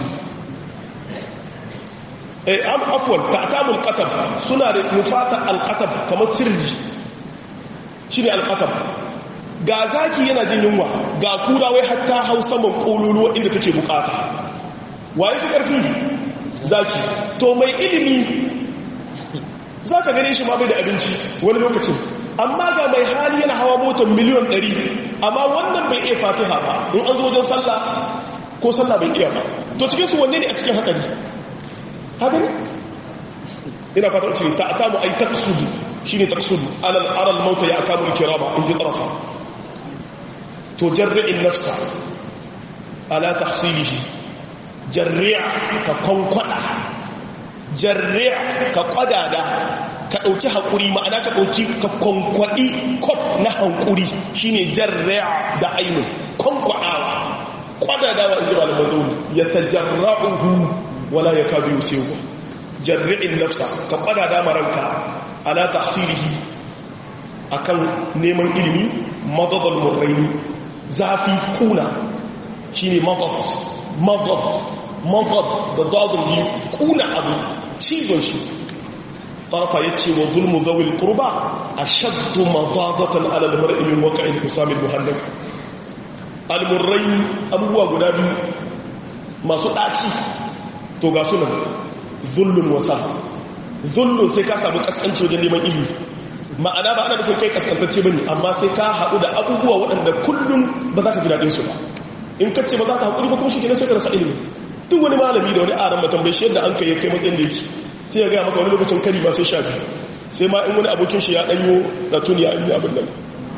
Speaker 1: eh am afwan ta'tamul qatab suna da nufata alqatab kamar sirri shine alqatab ga zaki yana jin yunwa ga kura wai hatta hausa man kololuwa inda take bukata waye fi karfi zaki to mai ilimi zaka gane shi ma bai da abinci wani lokacin amma ga mai hali yana hawa motar miliyon 100 amma wannan bai iya fatiha ba in an zo wajen sallah ko sallah bai iya ba to cikin su wanne ne a cikin hatsari haka ne ina fata ce ta atamu ay taqsudu shine taqsudu alal aral mauta ya atamu kirama in ji tarafa to jarri'in nafsa ala tahsilihi jarri'a ka konkwada jarri'a ka kwadada ka ɗauki haƙuri ma'ana ka ɗauki ka kwankwaɗi kwaf na haƙuri shi ne jarra da ainihin kwankwaɗawa kwadadawa in ji ba da mazauni ya ta jarra'uhu wala ya ka biyu sai ku jarri'in nafsa ka kwadada maranka ala tafsirihi a kan neman ilimi madadal murraini zafi kuna shi ne madad madad madad da dadin kuna abu cizon shi طرف يتشي وظلم ذوي القربى أشد مضاضة على المرء من وقع الحسام المهلك المرين أبوه قنابي ما سؤالي توقع سنة ظلم وسا ظلم سيكا سابق أسألت وجن لمن إلي ma'ana ba ana nufin kai kaskantacce bane amma sai ka haɗu da abubuwa waɗanda kullum ba za ka ji daɗin su ba in ka ce ba za ka haƙuri ba kuma shi kenan sai ka rasa ilimi duk wani malami da wani aran matambai shi yadda an kai ya kai matsayin da yake sai ya gaya maka wani lokacin kari ba sai sha biyu sai ma in wani abokin shi ya danyo da tuni ya yi abin nan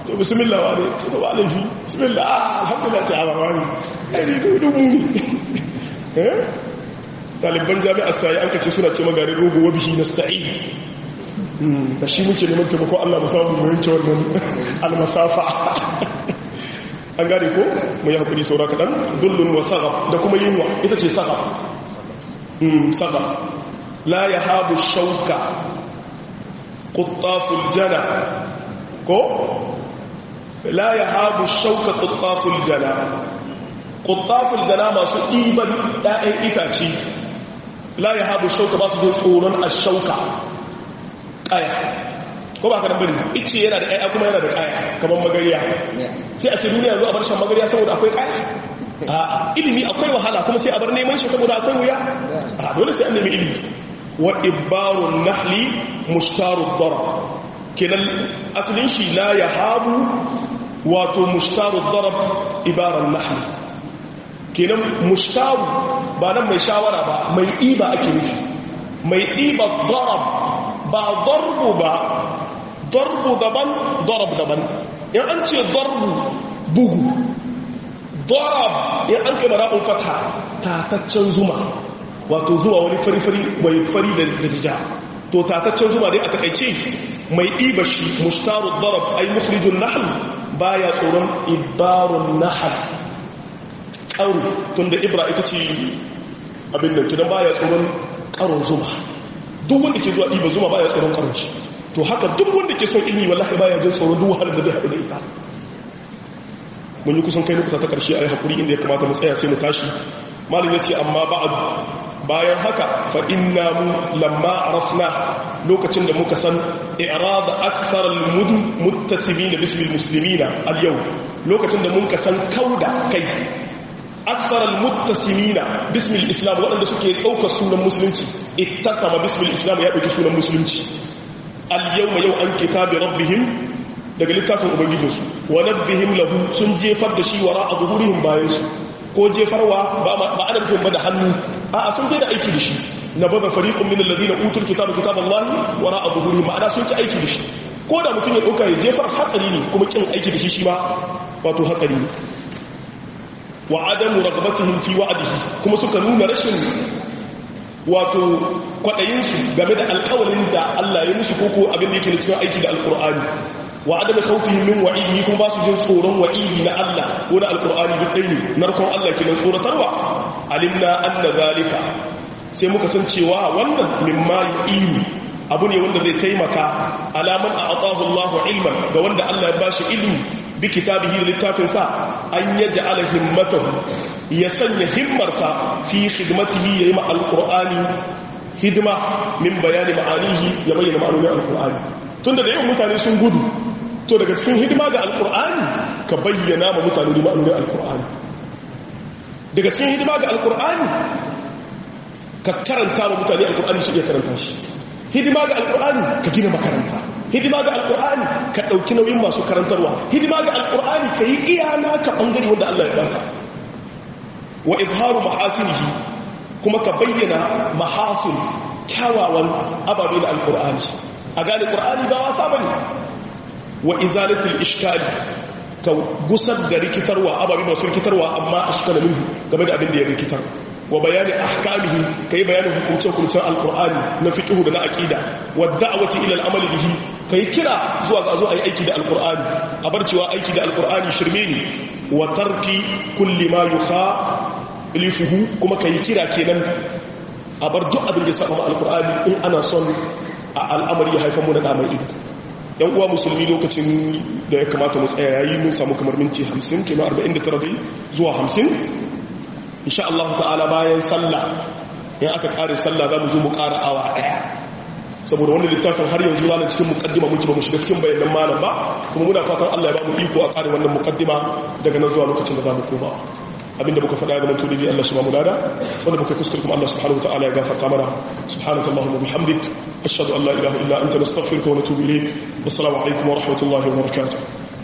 Speaker 1: to bismillah wa ne ce to ba laifi bismillah ah alhamdulillah ce a ba ne ai dubu ne eh ɗaliban jami'ar sayi an kace suna ce magarin rogo wa bihi nasta'in da shi muke neman taimako Allah mu samu mu yanke wannan almasafa an gane ko mu yi hakuri saura kaɗan zullun wa sagab da kuma yinwa ita ce sagab sagab la ya habu shauka kuttaful jana ko la ya habu shauka kuttaful jana kuttaful jana masu ɗiban ɗa'yan itace la ya habu shauka ba su zo tsoron a shauka ƙaya ko ba ka nan bari ice yana da ƙaya kuma yana da ƙaya kamar magariya sai a ce duniya yanzu a bar shan magariya saboda akwai ƙaya a ilimi akwai wahala kuma sai a bar neman shi saboda akwai wuya a dole sai an nemi ilimi wa ibarun nahli mushtarud dara kenan asalin shi la ya habu wato mushtarud dara ibaran nahli kenan mushtaru ba nan mai shawara ba mai iba ake nufi mai iba darab ba darbu ba darbu daban darab daban in an ce darbu bugu darab in an kai mara'un fata tataccen zuma wato zuwa wani fari-fari mai fari da jajja to tataccen zuma dai a takaice mai ɗiba shi mushtaru darab ai mukhrijun nahl baya tsoron ibarun nahl ƙaru tunda ibra ita ce abin da kidan baya tsoron ƙaron zuma duk wanda ke zuwa ɗiba zuma baya tsoron ƙaron shi to haka duk wanda ke son ilmi wallahi baya jin tsoron duk wahalar da zai haɗu da ita mun yi kusan kai nukuta ta ƙarshe a yi haƙuri inda ya kamata mu tsaya sai mu tashi malin ya ce amma ba'ad bayan haka fa inna mu lamma arafna lokacin da muka san i'rad akthar al-mudn muttasimin bismi al-muslimina al-yawm lokacin da muka san kauda kai akthar al-muttasimina bismi al-islam waɗanda suke ɗaukar sunan musulunci ittasama bismi al-islam ya ɗauki sunan musulunci al-yawma yau an kitabi rabbihim daga littafin ubangijinsu wa nabbihim lahu sun jefar da shi wara a zuhurihim bayansu ko jefarwa ba ana nufin ba da hannu a sun bai da aiki da shi na bada fariqun min alladhina utul kitaba kitaballahi wara a zuhurihim ma'ana sun ki aiki da shi ko da mutum ya dauka ya jefar hatsari ne kuma kin aiki da shi shi ma wato hatsari ne wa adamu ragbatihim fi wa'dihi kuma suka nuna rashin wato kwadayinsu game da alƙawarin da Allah ya musu koko abin da yake cikin aiki da alƙur'ani wa adama khawfihim min wa'idihi kuma ba su jin tsoron wa'idi na Allah ko na alqur'ani duk dai ne narkon Allah kenan tsoratarwa alimna anna zalika sai muka san cewa wannan mimma yu'ini abu ne wanda zai taimaka alaman a'atahu Allah ilman ga wanda Allah ya bashi ilmi bi kitabihi da littafin sa an yaj'ala himmatahu ya sanya himmarsa fi khidmatihi yayi ma alqur'ani hidima min bayani ma'anihi ya bayyana ma'anonin alqur'ani tunda da yawan mutane sun gudu to daga cikin hidima ga alkur'ani ka bayyana ma mutane da ma'anurin alkur'ani daga cikin hidima ga alkur'ani ka karanta ma mutane alkur'ani su iya karanta shi hidima ga alkur'ani ka gina makaranta hidima ga alkur'ani ka ɗauki nauyin masu karantarwa hidima ga alkur'ani ka yi iyana ka ɓangare wanda allah ya baka wa izharu mahasinihi kuma ka bayyana mahasin kyawawan ababe na alkur'ani a gane ƙur'ani ba wasa ba ne wa izalatul ishkali ka gusar da rikitarwa ababi masu rikitarwa amma ashkala minhu game da abin da ya rikitar wa bayani ahkamihi kai bayanin hukuncin hukuncin alqur'ani na fiqh da na aqida wa da'wati ila al-amal bihi kai kira zuwa ga zo ayi aiki da alqur'ani a bar cewa aiki da alqur'ani shirme ne wa tarki kulli ma yukha lifuhu kuma kai kira kenan a bar duk abin da ya saba alqur'ani in ana son a al'amari ya haifar mu da damar ido yan uwa musulmi lokacin da ya kamata mu tsaya yayi mun samu kamar minti 50 kina 49 dai zuwa 50 insha Allah ta'ala bayan sallah in aka kare sallah za mu zo mu ƙara awa daya saboda wannan littafin har yanzu zanen cikin mukaddima muke ba mu shiga cikin bayanan malam ba kuma muna fatan Allah ya ba mu iko a kare wannan mukaddima daga nan zuwa lokacin da za mu koma abinda muka faɗa ga mantu da Allah shi ba mu dada wanda muka kuskure kuma Allah subhanahu wataala ya gafarta mana subhanaka allahumma bihamdik ashhadu an la ilaha illa anta nastaghfiruka wa natubu ilayk wassalamu alaikum wa rahmatullahi wa barakatuh